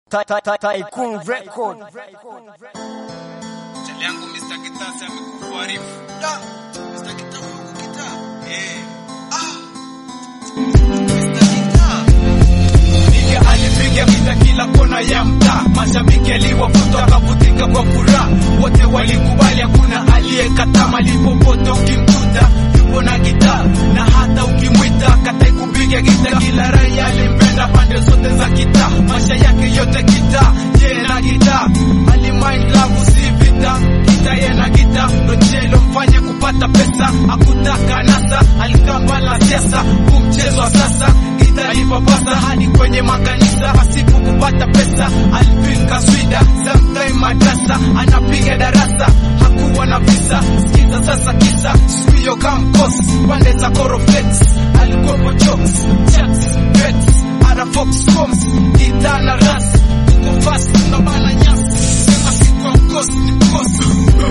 Tycoon Record. Chali yangu Mr. Kitasi amekuarifu. Da, Mr. Kita huko kita. Eh. Ah. Mr. Kita. Piga alipiga vita kila kona ya mtaa, mashabiki aliwavuta akavutika kwa furaha, wote walikubali, hakuna aliyekataa. Malipo pote ukimkuta yupo na gitaa, na hata ukimwita katai kupiga gita, kila raia alimpenda pande zote za kitaa, maisha yake yote gitaa, yeye na gitaa, alimind love si vita, gitaa yeye na gitaa, ndo njia ilomfanya kupata pesa, hakutaka nasa, alikaa mbali na siasa, huu mchezo wa sasa gitaa ilipapasa hadi kwenye makanisa pasipo kupata pesa, alipinga swida sometime madrasa, anapiga darasa hakuwa na visa. Sikiza sasa kisa sio kamkosi pande za Coroflex, alikuwepo jokes chats bets ara fox coms gitaa na ras uko fast na bana nyasi sema si kwa mkosi ni mkosi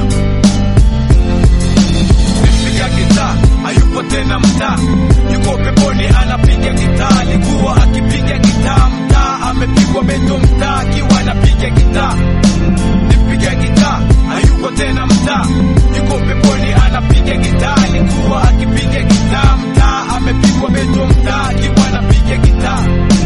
Nipiga gitaa hayupo tena mtaa, yuko peponi anapiga gitaa. Alikuwa akipiga gitaa mtaa, amepigwa beto mtaa akiwa anapiga gitaa. Nipiga gitaa hayupo tena mtaa, yuko peponi anapiga gitaa. Alikuwa akipiga gitaa mtaa, amepigwa beto mtaa akiwa anapiga gitaa.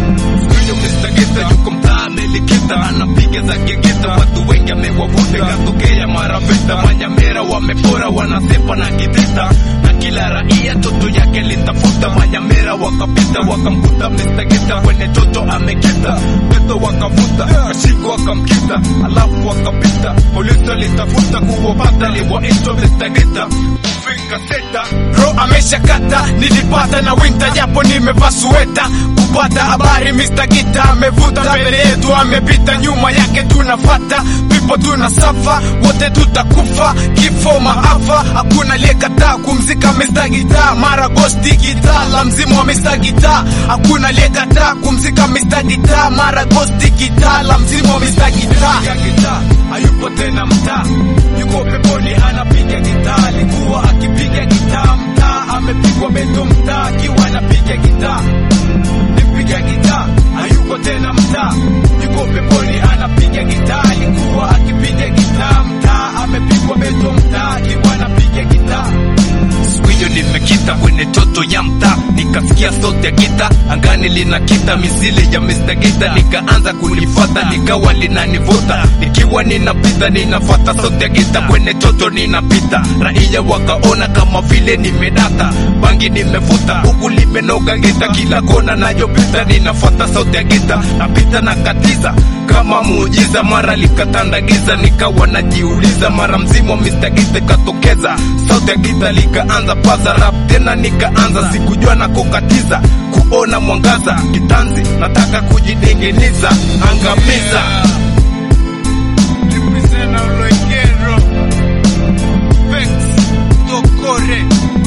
Huyo Mr. Gita yuko mtaa amelikita, anapiga za gegeta, watu wengi amewavuta, katokea mara vita, Manyamera wamepora, wanasepa na kideta, na kila raia toto yake litafuta. Manyamera wakapita, wakamkuta Mr. Gita kwenye toto amekita, peto wakavuta, kashiko wakamkita, alafu wakapita, polisi alitafuta kuwapata, liwaitwa Mr. Gita kufika seta, ro ameshakata, nilipata na winta japo nimevaa sweta kupata habari Mr. Gita amevuta mbele yetu, amepita nyuma yake tunafata, pipo tunasafa, wote tutakufa, kifo maafa, hakuna aliyekataa kumzika Mr. Gita, mara gosti Gita la mzimu wa Mr. Gita, hakuna aliyekataa kumzika Mr. Gita, mara gosti Gita la mzimu wa Mr. Gita. Hayupo tena mtaa, yuko peponi anapiga gitaa, alikuwa akipiga gitaa mtaa, amepigwa beto mtaa akiwa anapiga gitaa nipiga gitaa hayuko tena mtaa, yuko peponi anapiga gitaa. Alikuwa akipiga gitaa mtaa, amepigwa beto mtaa akiwa anapiga gitaa. Siku hiyo nimekita kwenye toto ya mtaa, nikasikia sauti ya gita angani linakita misili ya Mr. Gita, nikaanza kulifata likawa linanivuta, nikiwa ninapita ninafata sauti ya gita kwenye toto ninapita, raia wakaona kama vile nimedata, bangi nimevuta huku limenoga gita, kila kona nayopita ninafata sauti ya gita, napita na katiza kama muujiza, mara likatanda giza, nikawa najiuliza, mara mzimu wa Mr. Gita katokeza, sauti ya gita likaanza paza rap tena, nikaanza sikujua na kukatiza kuona mwangaza kitanzi, nataka kujidengeniza, angamiza Represent Oloikero. Vex, Tokore